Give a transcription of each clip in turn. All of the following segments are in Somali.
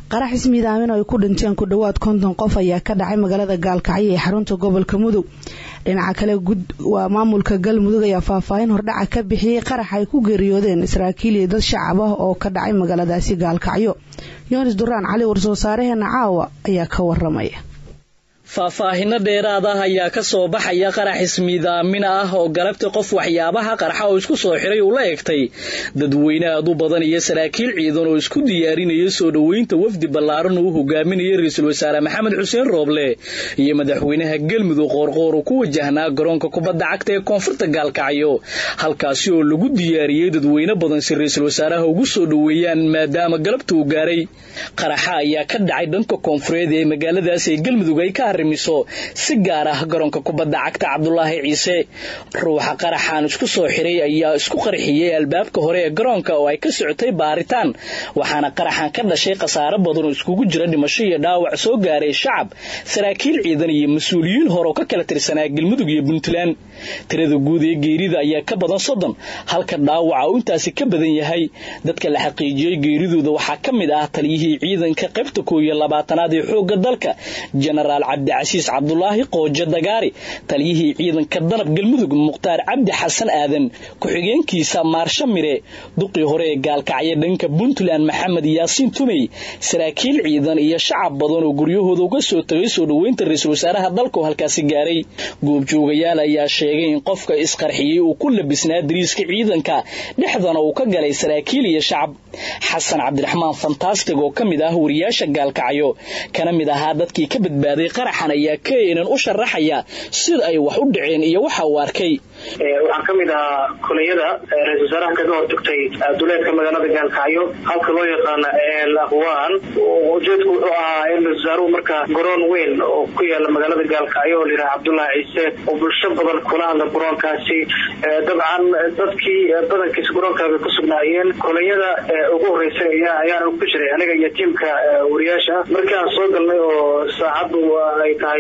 qarax ismiidaamin oo ay ku dhinteen ku dhowaad konton qof ayaa ka dhacay magaalada gaalkacyo ee xarunta gobolka mudug dhinaca kale waa maamulka galmudug ayaa faahfaahin hordhaca ka bixiyey qarax ay ku geeriyoodeen saraakiil iyo dad shacab ah oo ka dhacay magaaladaasi gaalkacyo yoonis duraan cali warsoo saareheena caawa ayaa ka waramaya faahfaahino dheeraad ah ayaa ka soo baxaya qarax ismiidaamin ah oo galabta qof waxyaabaha qarxa oo isku soo xiray uu la egtay dadweyne aad u badan iyo saraakiil ciidan oo isku diyaarinaya soo dhoweynta wafdi ballaaran uu hogaaminaya ra-iisul wasaare maxamed xuseen rooble iyo madaxweynaha galmudug qoorqoor uu ku wajahnaa garoonka kubadda cagta ee koonfurta gaalkacyo halkaasi oo lagu diyaariyey dadweyne badan si ra-iisul wasaaraha ugu soo dhoweeyaan maadaama galabta uu gaaray qaraxa ayaa ka dhacay dhanka koonfureed ee magaaladaas ee galmudug ay ka arrimiso si gaar ah garoonka kubadda cagta cabdulaahi ciise ruuxa qaraxaan isku soo xiray ayaa isku qarxiyey albaabka hore ee garoonka oo ay ka socotay baaritaan waxaana qaraxan ka dhashay khasaare badan oo iskugu jira dhimasho iyo dhaawac soo gaaray shacab saraakiil ciidan iyo mas-uuliyiin hore oo ka kala tirsanaa galmudug iyo puntland tirada guud ee geerida ayaa ka badan soddon halka dhaawaca uu intaasi ka badan yahay dadka la xaqiijiyey geeridooda waxaa ka mid ah taliyihii ciidanka qaybta koow iyo labaatanaad ee xoogga dalka jenaraal cabdicasiis cabdulaahi qoojo dagaari taliyihii ciidanka danab galmudug mukhtaar cabdi xasan aadan ku-xigeenkiisa maarsho mire duqii hore ee gaalkacyo dhanka puntland maxamed yaasiin tumey saraakiil ciidan iyo shacab badan oo guryahooda uga soo tagay soo dhoweynta ra-iisul wasaaraha dalka oo halkaasi gaaray goobjoogayaal ayaa sheegay in qofka isqarxiyey uu ku labisnaa dariiska ciidanka dhexdana uu ka galay saraakiil iyo shacab xasan cabdiraxmaan fantastig oo ka mid ah wariyaasha gaalkacyo kana mid ahaa dadkii ka badbaaday qaraxan ayaa keenan u sharaxaya sida ay wax u dhaceen iyo waxa uu arkay waxaan ka mid ahaa kuliyada ra-isul wasaaraha kaga hortagtay duleedka magaalada gaalkacyo halka loo yaqaana el aqwaan ujeedku wuxuu ahaa in ra-isul wasaaruhu markaa garoon weyn oo ku yaala magaalada gaalkacyo oo layidhaha cabdullaahi ciise oo bulsho badan kula hadla garoonkaasi dabcan dadkii badankiisa garoonkaa bay ku sugnaayeen kuliyada ugu horeysay ayaana ku jiray aniga iyo tiimka wariyaasha markii aan soo galnay oo saacaddu ay tahay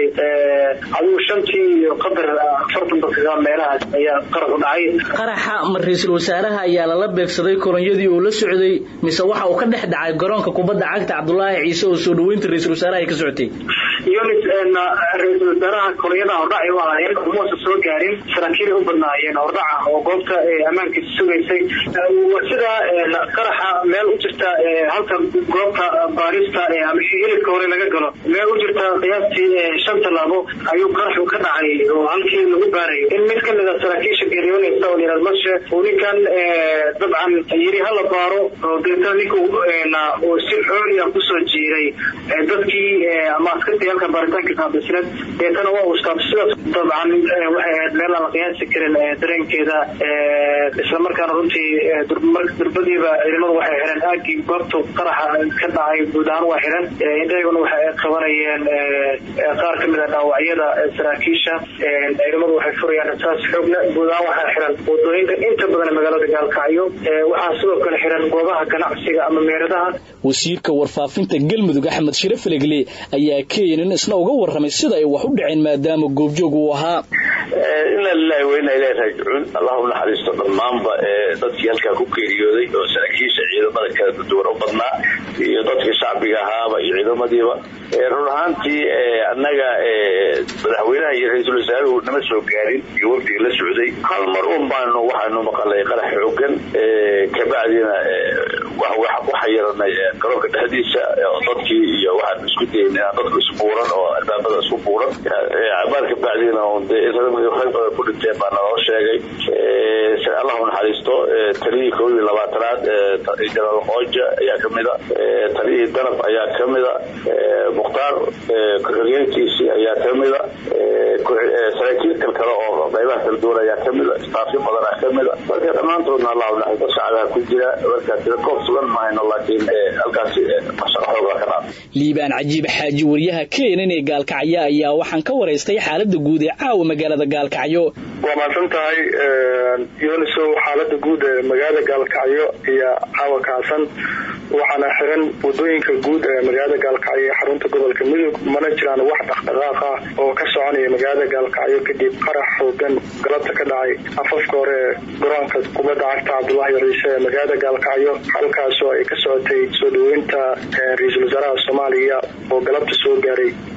adigu shantii iyo qadar afartan daqiiqa meelahaas ayaa qarax u dhacay qaraxa ma ra-iisul wasaaraha ayaa lala beegsaday kolonyadii uu la socday mise waxa uu ka dhex dhacay garoonka kubadda cagta cabdulaahi ciise oo soo dhoweynta ra-isul wasaaraha ay ka socotay yunis ra-iisul wasaaraha kolonyada hordhacay u ahaayeen umuusa soo gaarin saraakiilay u badnaayeen hordhaca oo goobta ammaankiisa sugaysay sida qaraxa meel u jirta halka goobta baarista ama hilibka hore laga galo meel u jirta qiyaastii shan tallaabo ayuu qaraxu ka dhacay oo halkii lagu baarayo in mid ka mid a saraakiisha geeriyoonaysa oo layihahdo marshe uu ninkan dabcan yiri hala baaro oo deetana ninku uu si xooliya kusoo jiiray dadkii ama askartii halka baaritaankiisa hadisneed deetana waa uu istaabto sidaas dabcan waxay ahayd meel aan la qiyaasi karin dareenkeeda isla markaana runtii durbadiiba ciidamadu waxay xireen aagii goobta qaraxa ka dhacay guud ahaan waa xiran indhahyguna waxay qabanayeen qaar ka mid a dhaawacyada saraakiisha ciidamadu waxay furayaan rasaas xoogna guud ahaan waxaa xiran wadooyinka inta badan magaalada gaalkacyo waxaa sidoo kale xiran goobaha ganacsiga ama meeradaha wasiirka warfaafinta galmudug axmed shire falegle ayaa keenan isna uga warramay sida ay wax u dhaceen maadaama goobjoog uu ahaa ina lilahi weyna ilahi raajicuun allah u naxariisto dhammaanba dadkii halkaa ku geeriyooday oo saraakiisha ciidamada kala duwan u badnaa iyo dadka shacbiga ahaaba iyo ciidamadiiba run ahaantii annaga madaxweynaha iyo ra-iisul wasaaruhu nama soo gaarin iyo wafdiga la socday hal mar un baanu waxaanu maqalay qarax xoogan kabacdina waxaa yeelanay garoonka dhexdiisa dadkii iyo waxaan isku dayn inaan dadku isbuuran oo albaabada isku buuran cabaar kabacdina rag badan ku dhinteen baa naloo sheegay allah u naxariisto taliyihii kow iyo labaatanaad jenaraal qooja ayaa kamida taliyihii danab ayaa kamida mukhtaar ku-xigeenkiisii ayaa kamida saraakiil kal kale oo qaybaha kala duwan ayaa kamida istaafyo badan ah kamida marka dhammaantoodna allah u naxariisto shacbaha ku jira marka tira koob sugan mahayno laakiin halkaasi shaqa xoogaa ka dhaaf liibaan cajiib xaaji wariyaha keenan ee gaalkacyo ayaa waxaan ka waraystay xaalada guud ee caawa magaalada gaalkacyo waa mahadsan tahay yunisow xaalada guud ee magaalada gaalkacyo iyo caawa kacsan waxaana xiran wadooyinka guud ee magaalada gaalkacyo ee xarunta gobolka mudug mana jiraan wax dhaqdhaqaaq ah oo ka soconaya magaalada gaalkacyo kadib qarax xoogan galabta ka dhacay afafka hore garoonka kubadda cagta cabdulaahi ciise ee magaalada gaalkacyo halkaasoo ay ka socotay soo dhaweynta ra-iisul wasaaraha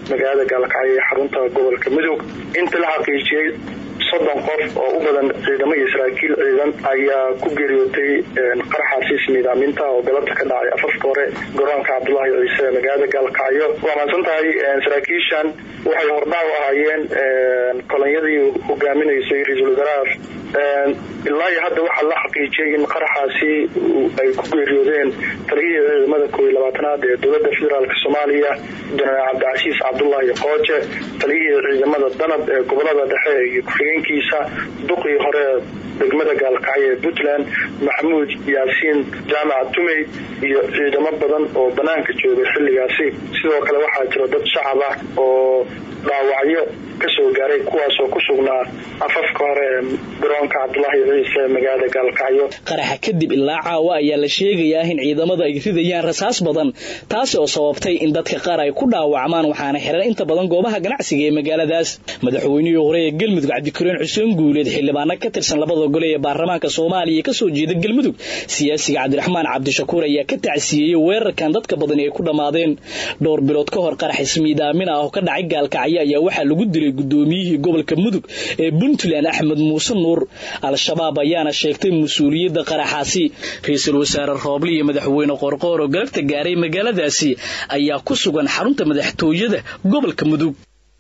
magaalada gaalkacyo ee xarunta gobolka mudug inta la xaqiijiyey soddon qof oo u badan ciidamo iyo saraakiil ciidan ayaa ku geeriyootay qaraxaasi ismiidaaminta oo galabta ka dhacay afafka hore garoonka cabdulaahi ciise ee magaalada gaalkacyo waa mahadsan tahay saraakiishan waxay hordhac u ahaayeen kolonyadii hogaaminaysay ra-iisul wasaaraha ilaa iyo hadda waxaa la xaqiijiyay in qaraxaasi ay ku geeriyoodeen taliyihii ciidamada koob iyo labaatanaad ee dowlada federaalk soomaaliya jenaraal cabdicasiis cabdulaahi qooje taliyihii ciidamada danab ee gobolada dhexe iyo ku-xigeenkiisa duqii hore degmada gaalkacyo ee puntland maxamuud yaasiin jaamac tumey iyo ciidamo badan oo banaanka joogay xilligaasi sidoo kale waxaa jira dad shacab ah oo dhaawacyo kasoo gaaray kuwaasoo ku sugnaa afafka hore ee garoonka cabdulaahi ciise ee magaalada gaalkacyo qaraxa kadib ilaa caawa ayaa la sheegayaa in ciidamada ay ridayaan rasaas badan taasi oo sababtay in dadka qaar ay ku dhaawacmaan waxaana xiran inta badan goobaha ganacsiga ee magaaladaas madaxweynihii hore ee galmudug cabdikariin xuseen guuleed xildhibaano ka tirsan labada gole ee baarlamaanka soomaaliya kasoo jeeda galmudug siyaasiga cabdiraxmaan cabdishakuur ayaa ka tacsiyeeyey weerarkan dadka badan ay ku dhammaadeen dhowr bilood ka hor qarax ismiidaamin ah oo ka dhacay gaalkacyo ayaa waxaa lagu dilay gudoomiyihii gobolka mudug ee puntland axmed muuse nuur al-shabaab ayaana sheegtay mas-uuliyadda qaraxaasi ra-iisul wasaare rooble iyo madaxweyne qorqoor oo galabta gaaray magaaladaasi ayaa ku sugan xarunta madaxtooyada gobolka mudug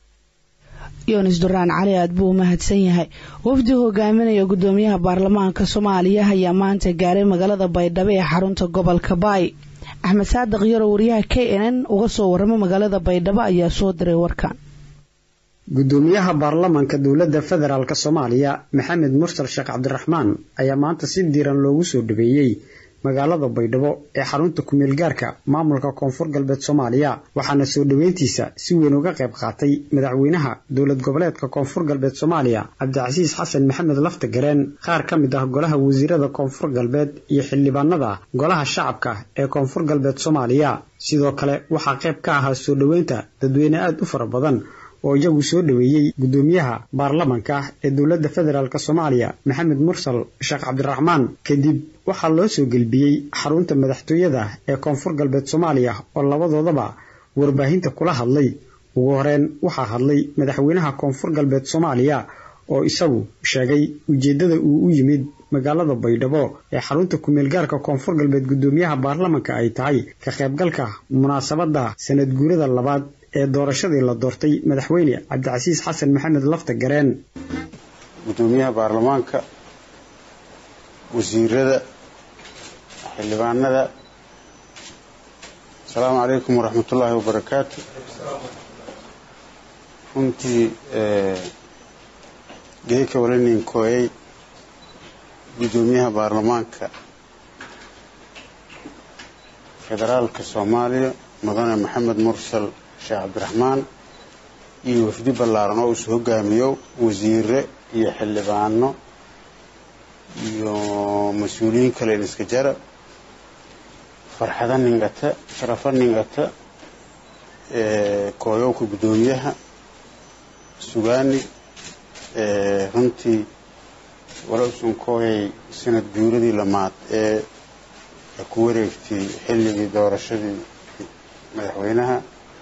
yunis duraan cali aad buu u mahadsan yahay wafdi hogaaminaya gudoomiyaha baarlamaanka soomaaliya ayaa maanta gaaray magaalada baydhabo ee xarunta gobolka baay axmed saadiq yaro wariyaha k n n uga soo waramo magaalada baydhabo ayaa soo diray warkan gudoomiyaha baarlamaanka dowladda federaalk soomaaliya maxamed mursal sheekh cabdiraxmaan ayaa maanta si diiran loogu soo dhaweeyey magaalada baydhabo ee xarunta kumeel gaarka maamulka koonfur galbeed soomaaliya waxaana soo dhoweyntiisa si weyn uga qayb qaatay madaxweynaha dowlad goboleedka koonfur galbeed soomaaliya cabdicasiis xasan maxamed lafta gareen qaar ka mid ah golaha wasiirada koonfur galbeed iyo xildhibaanada golaha shacabka ee koonfur galbeed soomaaliya sidoo kale waxaa qayb ka ahaa soo dhoweynta dadweyne aada u fara badan oo iyagu soo dhoweeyey gudoomiyaha baarlamanka ee dowladda federaalk soomaaliya maxamed mursal sheekh cabdiraxmaan kadib waxaa loo soo gelbiyey xarunta madaxtooyada ee koonfur galbeed soomaaliya oo labadoodaba warbaahinta kula hadlay ugu horeyn waxaa hadlay madaxweynaha koonfur galbeed soomaaliya oo isagu sheegay ujeeddada uu u yimid magaalada baydhabo ee xarunta kumeelgaarka koonfur galbeed gudoomiyaha baarlamanka ay tahay ka qaybgalka munaasabadda sanad guurada labaad ee doorashadii la doortay madaxweyne cabdicasiis xasan maxamed lafta gareen gudoomiyaha baarlamaanka wasiirada xildhibaanada asalaamu calaykum waraxmatullaahi wabarakaatu runtii geeka walanin kooyay gudoomiyaha baarlamaanka federaalka soomaaliya mudane maxamed mursal sheekh cabdiraxmaan iyo wafdi ballaaran oo isu hogaamiyo wasiire iyo xildhibaano iyo mas-uuliyiin kale in iska jara farxado ningata sharafo ningata kooyowka guddoomiyaha sugaani runtii wala usun kooyay sanad guuradii lamaad ee ku wareegtay xilligii doorashadii madaxweynaha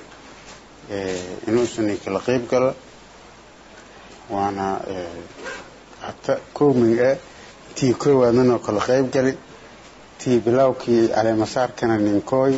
inuusan kala qayb gala waana hata kooming ah tii koowaadnanoo kala qayb gali tii bilowkii caleemasaarkana ninkooy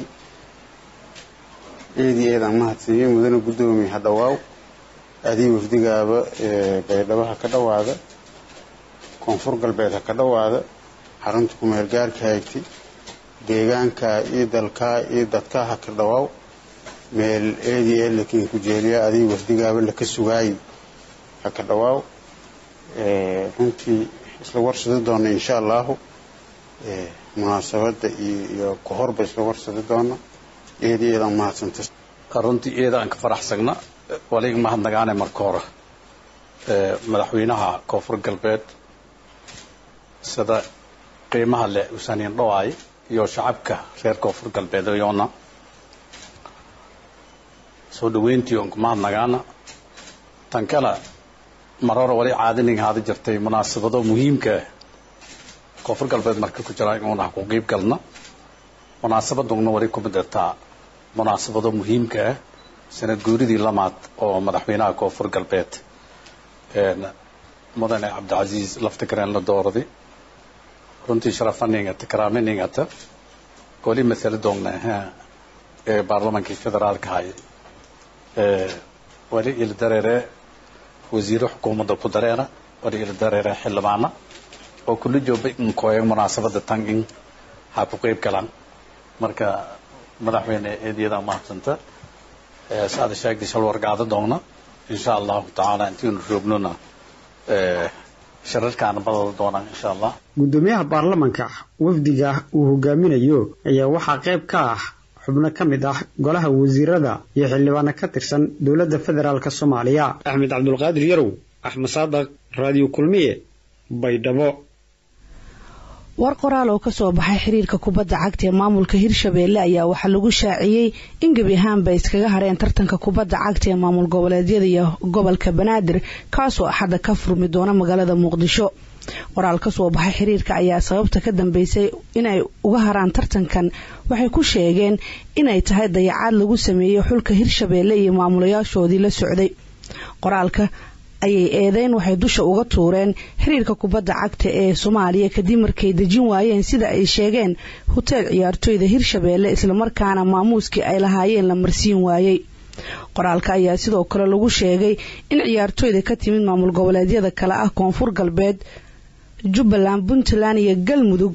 eedii eedaan mahadsiiyey mudane guddoomiye ha dhawaaw adii wafdigaaba baydhabo ha ka dhawaada koonfur galbeed ha ka dhawaada xarunta kumeel gaarka haygtay deegaankaa iyo dalkaa iyo dadkaa ha ka dhawaaw meel eedii ee lakiin ku jeeliya adii wafdigaaba laka sugaayay ha ka dhawaaw runtii isla warsadi doona insha allahu munaasabadda iyo ka horba isla warsadi doona eedii eedaan mahadsanta runtii eedaan ka faraxsagna waliga mahadnagaane marka hore madaxweynaha koonfur galbeed sida qiimaha leh usaaniin dhawaay iyo shacabka reer koonfur galbeed yoona soo dhaweyntii oon ku mahadnagaana tan kale mar hore wali caadinin haada jirtay munaasabado muhiimka ah koonfur galbeed marka ku jira inuuna ku qiib galna munaasabadugna wali ku midataa munaasabado muhiimka ah sanad guuridii lamaad oo madaxweynaha koonfur galbeed mudane cabdicasiis laftigareen la doorday runtii sharafaningata karaaminingata wali masala doognaha ee baarlamankii federaalka hay wali ila dareere wasiiro xukuumadda ku dareera wali ila dareere xildhibaana oo kula jooba inkooya munaasabada tan in ha ku qeyb galaan marka madaxweyne eedyada mahadsanta saada sheegtay shal wargaado doogna insha allahu tacaala intiinu roognona shararkaana badada doonaan insha allah guddoomiyaha baarlamanka wafdiga uu hogaaminayo ayaa waxaa qayb ka ah xubno ka mid ah golaha wasiirada iyo xildhibaano ka tirsan dowladda federaalk soomaaliya axmed cabdulqaadir yarow axmed saadaq raadiyo kulmiye baydhabo war qoraal oo kasoo baxay xiriirka kubadda cagta ee maamulka hirshabeelle ayaa waxaa lagu shaaciyey in gebi ahaanba iskaga hareen tartanka kubadda cagta ee maamul goboleedyada iyo gobolka banaadir kaasoo axadda ka furmi doona magaalada muqdisho qoraal kasoo baxay xiriirka ayaa sababta ka dambeysay inay uga haraan tartankan waxay ku sheegeen inay tahay dayacaad lagu sameeyey xulka hirshabeelle iyo maamulayaashoodii la socday qoraalka ayay eedeyn waxay dusha uga tuureen xiriirka kubadda cagta ee soomaaliya kadib markay dejin waayeen sida ay sheegeen hoteel ciyaartooyda hirshabeelle islamarkaana maamuuskii ay lahaayeen la marsiin waayey qoraalka ayaa sidoo kale lagu sheegay in ciyaartooyda ka timid maamul goboleedyada kale ah koonfur galbeed jubbaland puntland iyo galmudug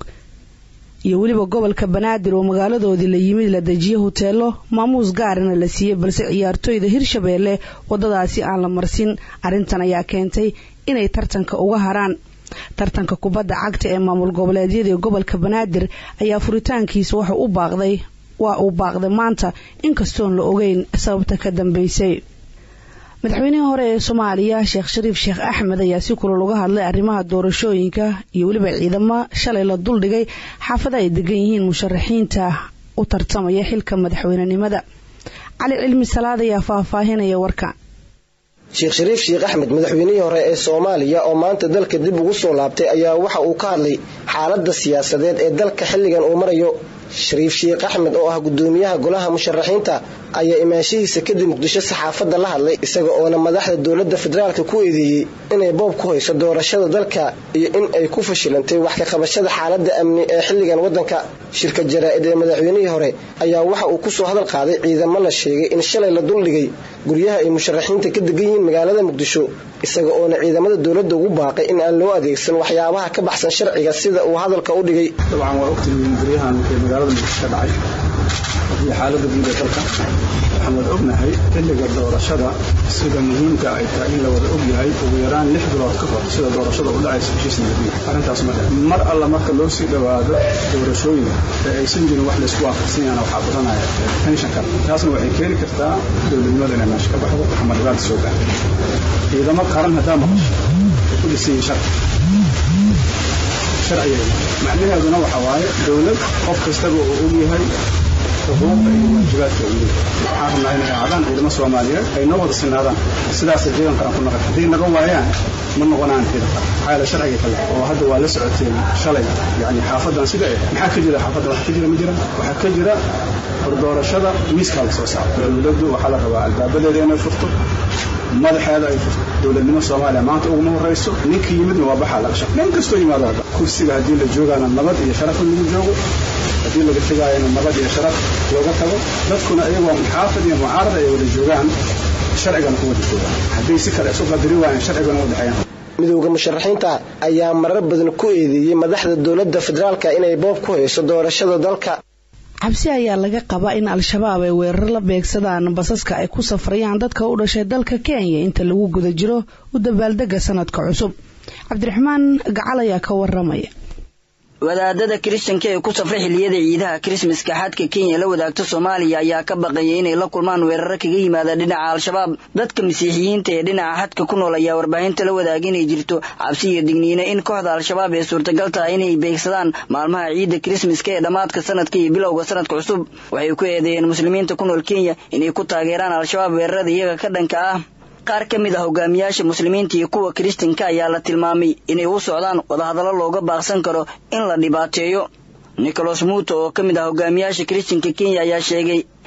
iyo weliba gobolka banaadir oo magaaladoodii la yimid la dejiye hoteelo maamuus gaarana la siiyey balse ciyaartooyda hirshabeelle wadadaasi aan la marsin arrintan ayaa keentay inay tartanka uga haraan tartanka kubadda cagta ee maamul goboleedyadii gobolka banaadir ayaa furitaankiisa waxa u baaqday waa uu baaqday maanta inkastoon la ogeyn sababta ka dambeysay madaxweynihii hore ee soomaaliya sheekh shariif sheekh axmed ayaa si kulal uga hadlay arrimaha doorashooyinka iyo weliba ciidamo shalay la duldhigay xaafada ay degan yihiin musharaxiinta u tartamaya xilka madaxweynenimada cali cilmi salaad ayaa faahfaahinaya warka sheekh shariif sheekh axmed madaxweynihii hore ee soomaaliya oo maanta dalka dib ugu soo laabtay ayaa waxa uu ka hadlay xaaladda siyaasadeed ee dalka xilligan uu marayo shariif sheekh axmed oo ah gudoomiyaha golaha musharaxiinta ayaa imaanshihiisa kadib muqdisho saxaafadda la hadlay isaga oona madaxda dowladda federaalka ku eedeeyey inay boob ku hayso doorashada dalka iyo in ay ku fashilantay wax ka qabashada xaaladda amni ee xilligan waddanka shirka jaraa-id ee madaxweynihii hore ayaa waxa uu kusoo hadal qaaday ciidamo la sheegay in shalay la duldhigay guryaha ay musharaxiinta ka degan yihiin magaalada muqdisho isaga oona ciidamada dowladda ugu baaqay in aan loo adeegsan waxyaabaha ka baxsan sharciga sida uu hadalka u dhigay dabcan waa ogtihiin guryahan ee magaalada muqdisho ka dhacay iyo xaaladda guud ee dalka waxaan wada ognahay xilliga doorashada sida muhiimka ay tahay in la wada og yahay ugu yaraan lix bilood ka hor sida doorashada u dhacaysa heshiis nabadiya arrintaas ma dhe mar alla marka loo sii dhowaado doorashooyin ee aysan jirin wax laysku waafaqsan yaana waxaa badanaya tenshanka taasna waxay keeni kartaa dowladnimada inay meesha ka baxdo ama dhibaata soo gaarto ciidamo qaran haddaa maqasho ay ku dhisan yihiin sharci sharciga macnaheeduna waxa waaye dowlad qof kastaba uu og yahay xuquuqda iyo waajibaadka uu leeyahay waxaan rabnaa inay aadaan ciidamo soomaaliyeed ay noo wada sinaadaan sidaasay ciidan qaran ku noqon hadday naga waayaan ma noqonaan ciidan qaran maxaa yeele sharciga kale oo hadda waa la socoteen shalay yani xaafadan sida eh maxaa ka jira xaafadda wax ka jira ma jira waxaa ka jira hordoorashada miiskaa la soo saaro dowladdu waxaa la rabaa albaabadeeda inay furto madaxeeda ay furto dowladnimo soomaaliya maanta uguma horeyso ninkii yimidna waa baxaa laga shaq nin kastoo yimaado hadda kursiga haddii la joogaana nabad iyo sharaf in lagu joogo haddii laga tegaayana nabad iyo sharaf looga tago dadkuna iyagoo muxaafid iyo mucaarada ay wada joogaan sharcigana ku wada joogaan hadday si kale isu qadari waayaan sharcigana u dhexeeyaan midowda musharaxiinta ayaa marar badan ku eedeeyey madaxda dowladda federaalka inay boob ku hayso doorashada dalka cabsi ayaa laga qabaa in al-shabaab ay weerar la beegsadaan basaska ay ku safrayaan dadka u dhashay dalka kenya inta lagu guda jiro u dabaaldega sanadka cusub cabdiraxmaan gacal ayaa ka waramaya wadaadada kiristanka ee ku safray xilliyada ciidaha kirismaska xadka kenya la wadaagta soomaaliya ayaa ka baqaya inay la kulmaan weeraro kaga yimaada dhinaca al-shabaab dadka masiixiyiinta ee dhinaca xadka ku nool ayaa warbaahinta la wadaaga inay jirto cabsi iyo digniino in kooxda al-shabaab ee suurtagal tahay inay beegsadaan maalmaha ciidda kirismaska ee dhammaadka sanadka iyo bilowga sanadka cusub waxay ku eedeeyeen muslimiinta ku nool kenya inay ku taageeraan al-shabaab weerarada iyaga ka dhanka ah qaar ka mid ah hogaamiyaasha muslimiinta iyo kuwa kiristanka ayaa la tilmaamay inay u socdaan wadahadallo looga baaqsan karo in la dhibaateeyo nicholas muuto oo ka mid ah hogaamiyaasha kiristanka kenya ayaa sheegay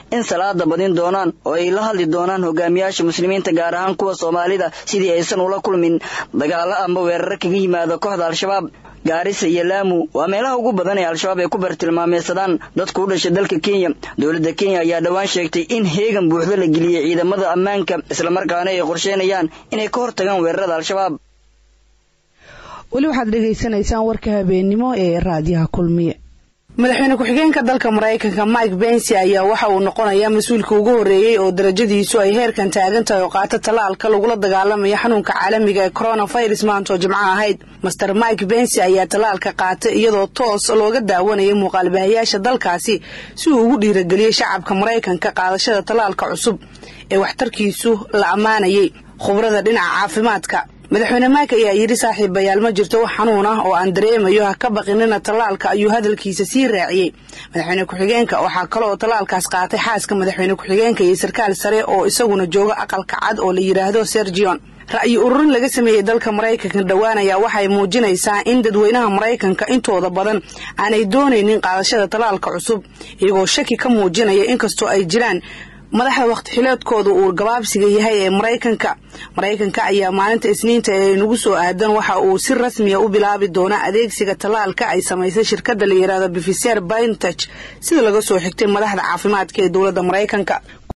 in salaada badin doonaan oo ay la hadli doonaan hogaamiyaasha muslimiinta gaar ahaan kuwa soomaalida sidii aysan ula kulmin dagaalo amba weeraro kaga yimaada kooxda al-shabaab gaarisa iyo laamu waa meelaha ugu badan ee al-shabaab ay ku bartilmaameysadaan dadku u dhashay dalka kenya dowladda kenya ayaa dhowaan sheegtay in heegan buuxdo la geliyey ciidamada ammaanka islamarkaana ay qorsheynayaan inay ka hortagaan weerarada al-shabaab weli waxaad dhegaysanaysaan warka habeennimo ee raadiyaha kulmiye madaxweyne ku-xigeenka dalka maraykanka mike bensi ayaa waxa uu noqonayaa mas-uulka ugu horreeyey oo darajadiisu ay heerkan taagan tahay oo qaata tallaalka lagula dagaalamayo xanuunka caalamiga ee coronavirus maanta oo jimco ahayd master mike bensi ayaa tallaalka qaatay iyadoo toos looga daawanayay muuqaalbahayaasha dalkaasi si uu ugu dhiirageliyey shacabka maraykanka qaadashada tallaalka cusub ee waxtarkiisu la ammaanayay khubrada dhinaca caafimaadka madaxweyne mike ayaa yidhi saaxiibayaal ma jirto wax xanuun ah oo aan dareemayo ha ka baqinina tallaalka ayuu hadalkiisa sii raaciyey madaxweyne ku-xigeenka waxaa kale oo tallaalkaas qaatay xaaska madaxweyne ku-xigeenka iyo sarkaal sare oo isaguna jooga aqalka cad oo la yidhaahdo sergion ra'yi ururin laga sameeyey dalka maraykanka dhowaan ayaa waxay muujinaysaa in dadweynaha maraykanka intooda badan aanay doonaynin qaadashada tallaalka cusub iyagoo shaki ka muujinaya inkastoo ay jiraan madaxda waqti xileedkooda uu gabaabsiga yahay ee maraykanka maraykanka ayaa maalinta isniinta ee nagu soo aadan waxa uu si rasmiya u bilaabi doonaa adeegsiga tallaalka ay samaysay shirkadda la yidhaahdo bifiser bintech sida laga soo xigtay madaxda caafimaadka ee dowladda maraykanka